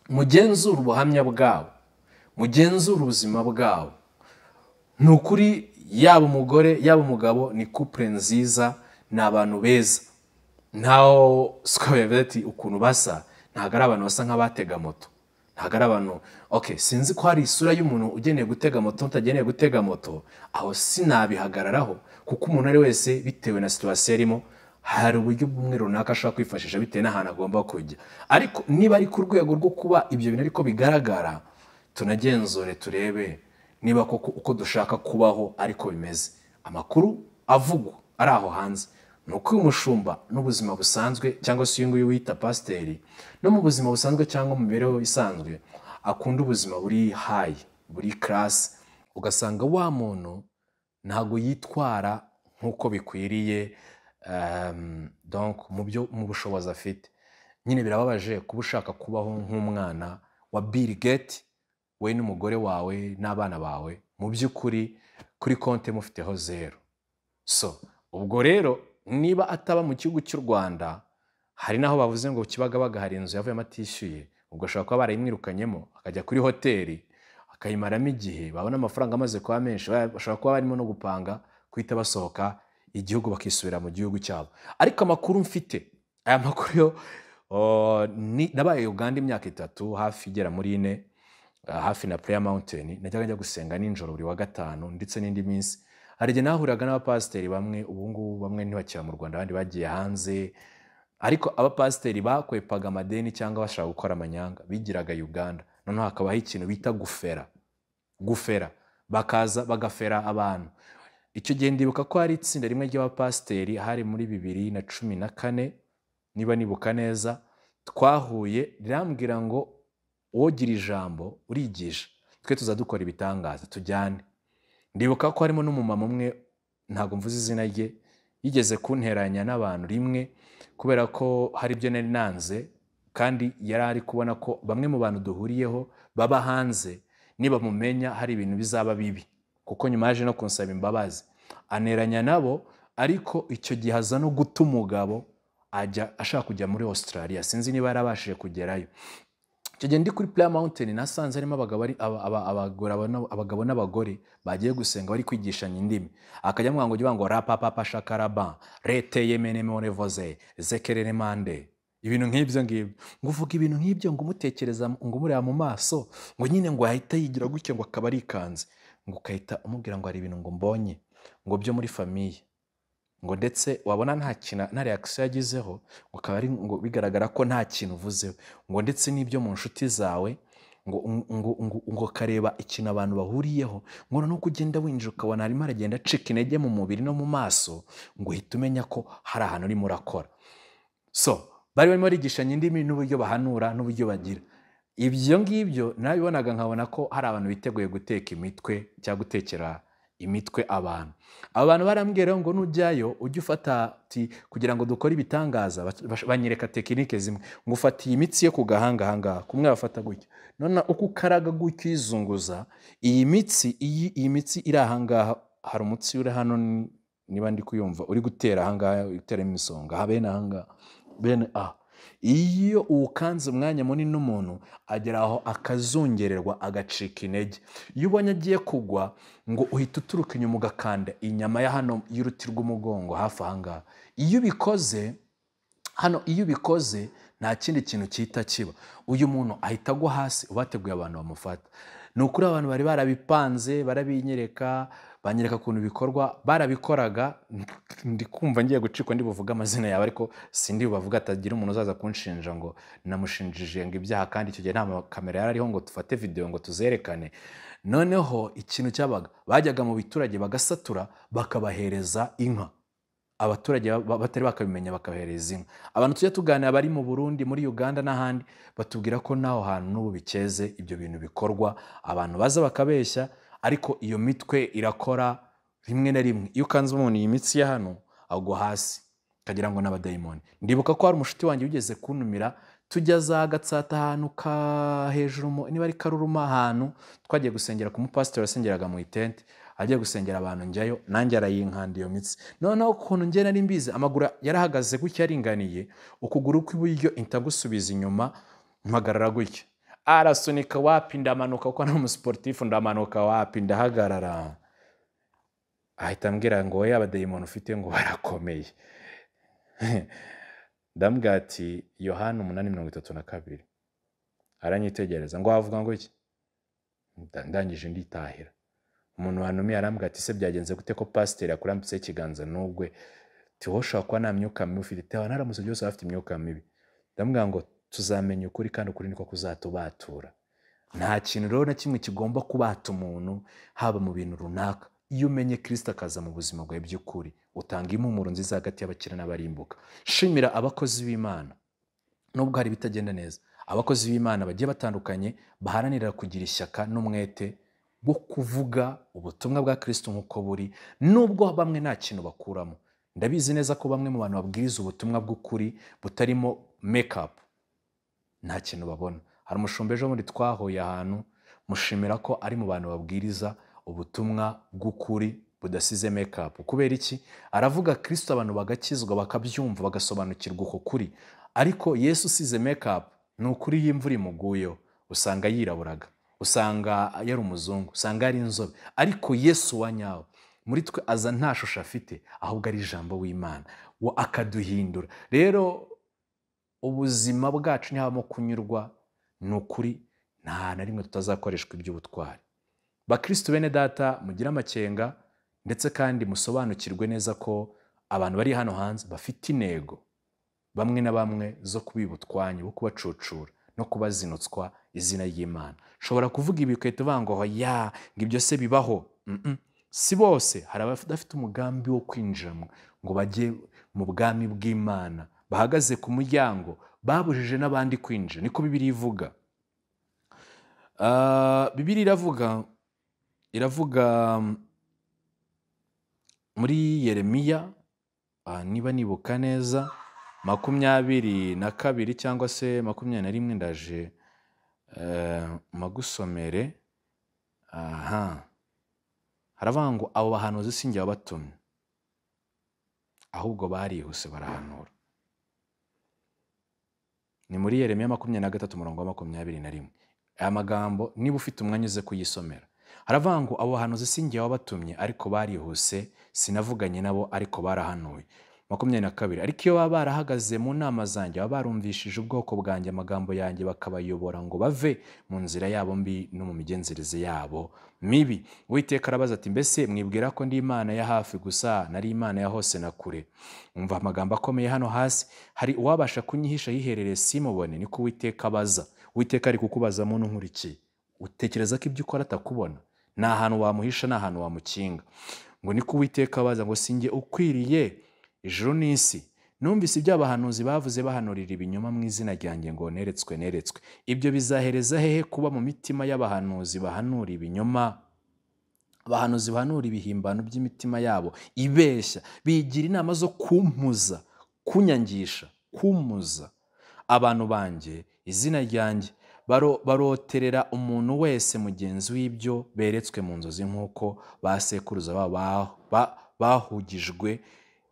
mugenzura ubuhamya bwabo mugenzura ubuzima bwabo ni ukuri yaba umugore yaba umugabo ni kupure nziza ni abantu beza ntaho sikabeti ukuntu basa ntabwo ari abantu basa nk'abatega moto ntabwo ari abantu ok sinzi ko hari isura y'umuntu ugeneye gutega moto utageneye gutega moto aho sinabihagararaho kuko umuntu ari wese bitewe na situwasiyo arimo hari uburyo bw'umwe runaka ashobora kwifashisha bitewe n'ahantu agomba kujya ariko niba ari ku rwego rwo kuba ibyo bintu ariko bigaragara tunagenzure turebe niba koko uko dushaka kubaho ariko bimeze amakuru avugwa ari aho hanze ni uko uyu mushumba n'ubuzima busanzwe cyangwa se uyu nguyu wita pasiteri no mu buzima busanzwe cyangwa mu mibereho isanzwe akunda ubuzima buri hayi buri karasi ugasanga wa muntu ntabwo yitwara nk'uko bikwiriye em, donc mu byo mu bushobozi afite nyine birababaje kuba ushaka kubaho nk'umwana wa Bill Gates wowe n'umugore wawe n'abana bawe mu by'ukuri kuri konti mufiteho zeru so ubwo rero niba ataba mu gihugu cy'u rwanda hari n'aho bavuze ngo kibagabaga hari inzu yavuyemo atishyuye ubwo ashobora kuba barayimwirukanyemo akajya kuri hoteli akayimaramo igihe babona amafaranga amaze kuba menshi ba- bashobora kuba barimo no gupanga guhita basohoka igihugu bakisubira mu gihugu cyabo ariko amakuru mfite aya makuru yo oh, ni- nabaye uganda imyaka itatu hafi igera muri ine ah, hafi na prayer mountain najyaga njya gusenga nijoro buri wa gatanu ndetse n'indi minsi hari igihe nahuriraga n'abapasiteri bamwe ubu ngubu bamwe ntibakira mu rwanda abandi bagiye hanze ariko abapasiteri bakwepaga amadeni cyangwa bashaka gukora amanyanga bigiraga uganda noneho hakabaho ikintu bita gufera gufera bakaza bagafera abantu icyo gihe ndibuka ko hari itsinda rimwe ry'abapasiteri hari muri bibiri na cumi na kane niba nibuka neza twahuye rirambwira ngo wogira ijambo urigisha twe tuza dukora ibitangaza tujyane ndibuka ko harimo n'umumama umwe ntabwo mvuze izina rye yigeze kunteranya n'abantu rimwe kubera ko hari ibyo nari nanze kandi yari ari kubona ko bamwe mu bantu duhuriyeho baba hanze nibamumenya hari ibintu bizaba bibi kuko nyuma yaje no kunsaba imbabazi aneranya nabo ariko icyo gihe aza no guta umugabo ajya ashaka kujya muri Australia sinzi niba yarabashije kugerayo icyo gihe ndi kuri Prayer Mountain nasanze harimo abagabo ari- aba- aba- abagore- abana- abagabo n'abagore bagiye gusenga bari kwigishanya indimi akajya amwanga ugira ngo rapapapa shakaraba rete yemenemonevoze zekerere mande ibintu nk'ibyo ngibyo ngo uvuga ibintu nk'ibyo ngo umutekereza ngo umureba mu maso ngo nyine ngo yahita yigira gutya ngo akaba arikanze ngo ukahita umubwira ngo hari ibintu ngo mbonye ngo byo muri famiye ngo ndetse wabona nta kintu nta reakisiyo yagizeho ngo akaba ari ngo bigaragara ko nta kintu uvuzeho ngo ndetse n'ibyo mu nshuti zawe ngo ngo ngo ngo kareba ikintu abantu bahuriyeho ngo noneho uko ugenda winjira ukabona harimo aragenda acika intege mu mubiri no mu maso ngo uhita umenya ko hari ahantu urimo urakora so bari barimo barigishanya indimi n'uburyo bahanura n'uburyo bagira ibyo ngibyo nabibonaga nkabona ko hari abantu biteguye guteka imitwe cyangwa gutekera imitwe abantu aba bantu barambwiraho ngo nujyayo ujye ufata ati kugira ngo dukore ibitangaza bac- bac- banyereka tekinike zimwe ngo ufata iyi mitsi yo ku gahanga ahangaha kumwe bafata gutya none uko ukaraga gutya uyizunguza iyi mitsi iyi iyi mitsi iri ahangaha hari umutsi uri hano ni- niba ndi kuyumva uri gutera ahangaha uri guteramo imisonga aha bene ahangaha bene aha iyo uwukanze umwanya munini n'umuntu agera aho akazungererwa agacika intege iyo ubonye agiye kugwa ngo uhita uturuka inyuma ugakanda inyama ya hano y'uruti rw'umugongo hafi ahangaha iyo ubikoze hano iyo ubikoze nta kindi kintu cyita kiba uyu muntu ahita agwa hasi ubateguye abantu bamufata ni ukuri abantu bari barabipanze barabinyereka banyereka ukuntu bikorwa barabikoraga ndi kumva ngiye gucikwa ndi buvuge amazina yawe ariko sindi bubavuga atagira umuntu uzaza kunshinja ngo namushinjije ngo ibyaha kandi icyo gihe nta makamera yari ariho ngo dufate videwo ngo tuzerekane noneho ikintu cyabaga bajyaga mu biturage bagasatura bakabahereza inka abaturage ba- ba- batari bakabimenya bakabahereza inka abantu tujya tuganira bari mu burundi muri uganda n'ahandi batubwira ko n'aho hantu n'ubu bikeze ibyo bintu bikorwa abantu baza bakabeshya ariko iyo mitwe irakora rimwe na rimwe iyo ukanze umuntu iyi mitsi ya hano agwa hasi akagira ngo n'abadayimoni ndibuka ko hari umushuti wanjye wigeze kuntumira tujya za gatsata ahantu ka hejuru mu- niba ari karuruma ahantu twagiye gusengera ku mupasiteri wasengeraga mu itente agiye gusengera abantu njyayo nanjye arayinkanda iyo mitsi noneho ukuntu njye nari mbizi amaguru yarahagaze gutya aringaniye ukuguru kw'iburyo intagusubiza inyuma mpagarara gutya arasunika wapi ndamanuka kuko nta musiporutifu ndamanuka wapi ndahagarara ahita ambwira ngo wowe abadayimoni ufite ngo barakomeye ndambwira ati yohani umunani mirongo itatu na kabiri aranyitegereza ngo wavuga ngo iki Nda- ndangije nditahira umuntu wantumiye arambwira ati se byagenze gute ko pasiteri akurambitseho ikiganza n'ubwe tiho ushobora kuba nta myuka mibi ufite tewa naramutse byose bafite imyuka mibi ndamubwira ngo tuzamenya ukuri kandi ukuri niko kuzatubatura nta kintu rero na kimwe kigomba kubata umuntu haba mu bintu runaka iyo umenye kirisita akaza mu buzima bwawe by'ukuri utanga impumuro nziza hagati y'abakire n'abarimbuka shimira abakozi b'imana nubwo hari ibitagenda neza abakozi b'imana bagiye batandukanye baharanira kugira ishyaka n'umwete bwo kuvuga ubutumwa bwa kirisito nk'uko buri nubwo bamwe nta kintu bakuramo ndabizi neza ko bamwe mu bantu babwiriza ubutumwa bw'ukuri butarimo mekapu nta kintu babona hari umushumba ejo bundi twahuye ahantu mushimira ko ari mu bantu babwiriza ubutumwa bw'ukuri budasize mekapu kubera iki aravuga kirisito abantu bagakizwa bakabyumva bagasobanukirwa uko kuri ariko yesu usize mekapu ni ukuri iyo imvura imuguyeho usanga yiraburaga usanga yari umuzungu usanga yari inzobe ariko yesu wa nyawe muri twe aza nta shusho afite ahubwo ari ijambo w'imana we akaduhindura rero ubuzima bwacu ntihabamo kunyurwa ni ukuri nta na rimwe tutazakoreshwa iby'ubutwari bakristo bene data mugire amakenga ndetse kandi musobanukirwe neza ko abantu bari hano hanze bafite intego bamwe na bamwe zo kubiba utwanyu bo kubacucura no kubazinutswa izina ry'imana ushobora kuvuga ibi ugahita uvuga ngo ya ngo ibyo se bibaho Mm-mm. si bose hari abadafite umugambi wo kwinjiramo ngo bajye mu bwami bw'imana bahagaze ku muryango babujije n'abandi kwinjira niko bibiri ivuga Ah, bibiri iravuga iravuga mm, muri yeremiya ah, niba nibuka neza makumyabiri na kabiri cyangwa se makumyabiri na rimwe ndaje eh, magusomere aha haravuga ngo abo bahanuzi si njye wabatumye ahubwo barihuse barahanura ni muri yeremiya makumyabiri na gatatu umurongo wa makumyabiri na rimwe aya magambo niba ufite umwanya uze kuyisomera haravuga ngo abo bahanuzi si njye wabatumye ariko barihuse sinavuganye nabo ariko barahanuye makumyabiri na kabiri ariko iyo baba barahagaze mu nama zanjye baba barumvishije ubwoko bwanjye amagambo yanjye bakabayobora ngo bave mu nzira yabo mbi no mu migenzereze yabo mibi uwiteka arabaza ati mbese mwibwira ko ndi imana ya hafi gusa nari imana ya hose na kure umva amagambo akomeye hano hasi hari uwabasha kunyihisha yiherereye simubone niko uwiteka abaza uwiteka ari kukubaza muntu nkurikiye utekereza ko ibyo ukora atakubona nta hantu wamuhisha nta hantu wamukinga ngo niko uwiteka abaza ngo sinjye ukwiriye ijuru n'isi numvise ibyo abahanuzi bavuze bahanurira ibinyoma mu izina ryanjye ngo neretswe neretswe ibyo bizahereza hehe kuba mu mitima y'abahanuzi bahanura ibinyoma abahanuzi bahanura ibihimbano by'imitima yabo ibeshya bigira inama zo kumpuza kunyangisha kumpuza abantu banjye izina ryanjye baro- baroterera umuntu wese mugenzi w'ibyo beretswe mu nzozi nk'uko ba sekuruza babo ba- ba- bahugijwe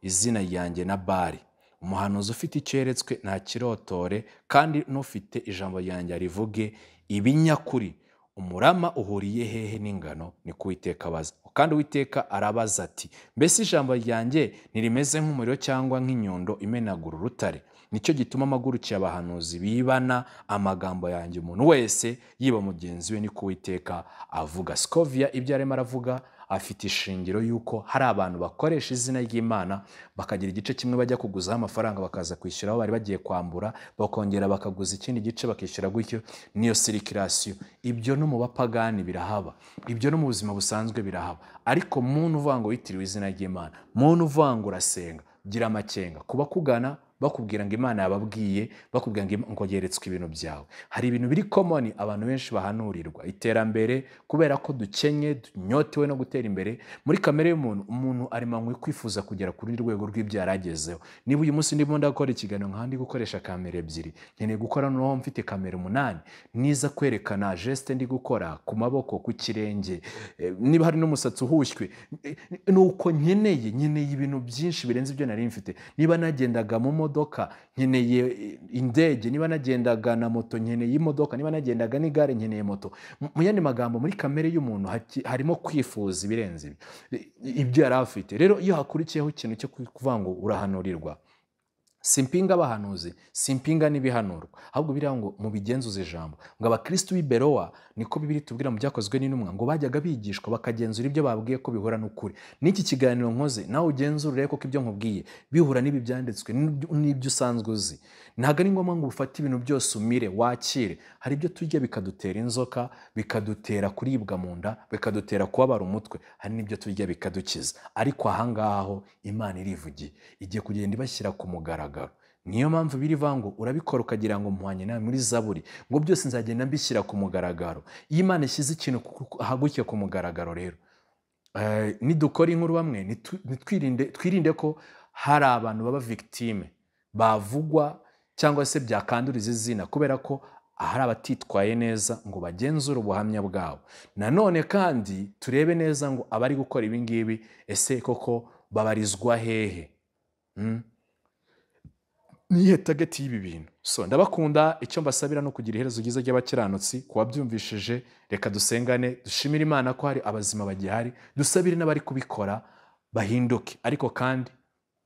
izina ryanjye na bari umuhanuzi ufite icyo yeretswe ntakirotore kandi n'ufite ijambo ryanjye arivuge ibinyakuri umurama uhuriye hehe n'ingano ni ko uwiteka abaza kandi uwiteka arabaza ati mbese ijambo ryanjye ntirimeze nk'umuriro cyangwa nk'inyundo imenagura urutare nicyo gituma amagurukiye abahanuzi bibana amagambo yanjye umuntu wese yiba mugenzi we ni ko uwiteka avuga sikovia ibyo arimo aravuga afite ishingiro y'uko hari abantu bakoresha izina ry'imana bakagira igice kimwe bajya kuguzaho amafaranga bakaza kwishyura aho bari bagiye kwambura bakongera bakaguza ikindi gice bakishyura gutyo niyo sirikirasiyo ibyo no mu bapagani birahaba ibyo no mu buzima busanzwe birahaba ariko muntu uvanga witiriwe izina ry'imana muntu uvanga urasenga gira amakenga kuba kugana bakubwira ngo imana yababwiye bakubwira ngo Ima- ngo yeretswe ibintu byawe hari ibintu biri komoni abantu benshi bahanurirwa iterambere kubera ko dukenye dunyotewe no gutera imbere muri kamere y'umuntu umuntu aremanywe kwifuza kugera ku rundi rwego rw'ibyo yari agezeho niba uyu munsi ndimo ndakora ikiganiro nk'aha ndi gukoresha kamera ebyiri nkeneye gukora noneho mfite kamera umunani niza kwerekana jesite ndi gukora ku maboko ku kirenge eh, niba hari n'umusatsi uhushywe eh, ni uko nkeneye nkeneye ibintu byinshi birenze ibyo nari mfite niba nagendaga mu modoka nkeneye eh, indege niba nagendaga na moto nkeneye imodoka niba nagendaga n'igare nkeneye moto Mu- mu yandi magambo muri kamere y'umuntu haki- harimo kwifuza ibirenze ibi I- ibyo yari afite rero iyo hakurikiyeho ikintu cyo kuvuga ngo urahanurirwa simpinga abahanuzi simpinga n'ibihanurwa ahubwo biriya ngo mubigenzuze ijambo ngo abakristo b'i berowa niko bibiri tubwira mu byakozwe n'intumwa ngo bajyaga bigishwa bakagenzura ibyo babwiye ko bihura n'ukuri n'iki kiganiro nkoze nawe ugenzura urebe koko ibyo nkubwiye bihura n'ibi byanditswe n'ibyo- n'ibyo usanzwe uzi ntabwo ari ngombwa ngo ufate ibintu byose umire wakire hari ibyo turya bikadutera inzoka bikadutera kuribwa mu nda bikadutera kubabara umutwe hari n'ibyo turya bikadukiza ariko ahangaho imana irivugiye igiye kugenda ibashyira ku mugaragaro niyo mpamvu birivuga ngo urabikora ukagira ngo muhanye nawe muri zaburi ngo byose nzagenda mbishyira ku mugaragaro iyo imana ishyize ikintu ku- ku- ahagutse ku mugaragaro rero eh, nidukora inkuru bamwe nitu- nitwirinde- twirinde ko hari abantu baba victime bavugwa cyangwa se byakanduriza izina kubera ko hari abatitwaye neza ngo bagenzure ubuhamya bwabo nanone kandi turebe neza ngo abari gukora ibi ngibi ese koko babarizwa hehe Mm? niyihe tageti y'ibi bintu so ndabakunda icyo mbasabira no kugira iherezo ryiza ry'abakiranutsi ku wabyumvishije reka dusengane dushimire imana ko hari abazima bagihari dusabire n'abari kubikora bahinduke ariko kandi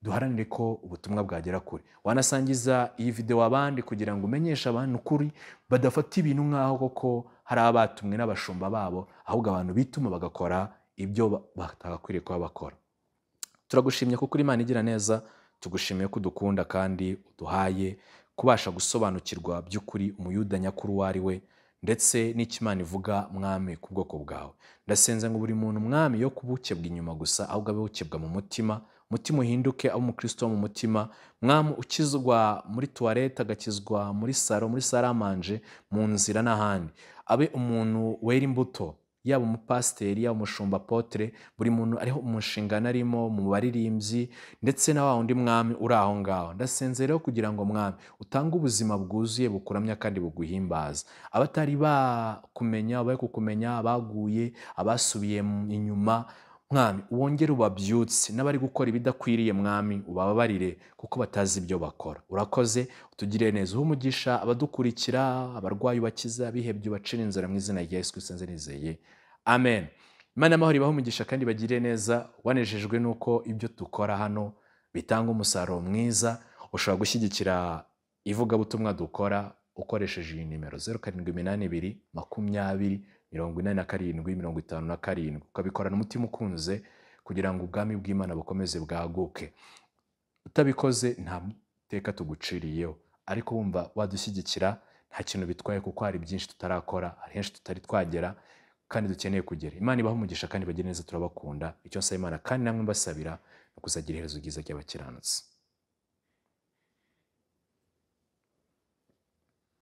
duharanire ko ubutumwa bwagera kure wanasangiza iyi videwo abandi kugira ngo umenyeshe abantu ukuri badafata ibintu nk'aho koko hari abatumwe n'abashumba babo ahubwo abantu bituma bagakora ibyo ba- batagakwiriye kuba bakora turagushimye kuko uri imana igira neza tugushimiye ko udukunda kandi uduhaye kubasha gusobanukirwa by'ukuri umuyuda nyakuri uwo ari we ndetse n'icyo imana ivuga mwami ku bwoko bwawe ndasenze ngo buri muntu mwami yo kubukebwa inyuma gusa ahubwo abe bukebwa mu mutima umutima uhinduke abe umukristo wo mu mutima mwami ukizwa muri tuwarete agakizwa muri saro muri saramanje mu nzira n'ahandi abe umuntu wera imbuto yaba umupasiteri yaba umushumba apotere buri muntu ariho umushingano arimo mu baririmbyi ndetse na wa wundi mwami uri aho ngaho ndasenze rero kugira ngo mwami utange ubuzima bwuzuye bukuramya kandi buguhimbaza abatari bakumenya abari kukumenya abaguye abasubiye mu- inyuma mwami wongere ubabyutse n'abari gukora ibidakwiriye mwami ubababarire kuko batazi ibyo bakora urakoze utugirire neza uha umugisha abadukurikira abarwayi ubakiza abihebye ubacira inzara mu izina rya yesu kristo nzizeye amen imana y'amahoro ibaho umugisha kandi bagirire neza wanejejwe n'uko ibyo dukora hano bitanga umusaruro mwiza ushobora gushyigikira ivugabutumwa dukora ukoresheje iyi nimero zeru karindwi iminani ibiri makumyabiri mirongo inani na karindwi mirongo itanu na karindwi ukabikorana umutima ukunze kugira ngo ubwami bw'imana bukomeze bwaguke utabikoze nta teka tuguciriyeho ariko wumva wadushyigikira nta kintu bitwaye kuko hari byinshi tutarakora hari henshi tutari twagera kandi dukeneye kugera imana ibaha umugisha kandi bagire neza turabakunda icyo nsaba imana kandi namwe mbasabira ni ukuzagira iherezo ryiza ry'abakiranutsi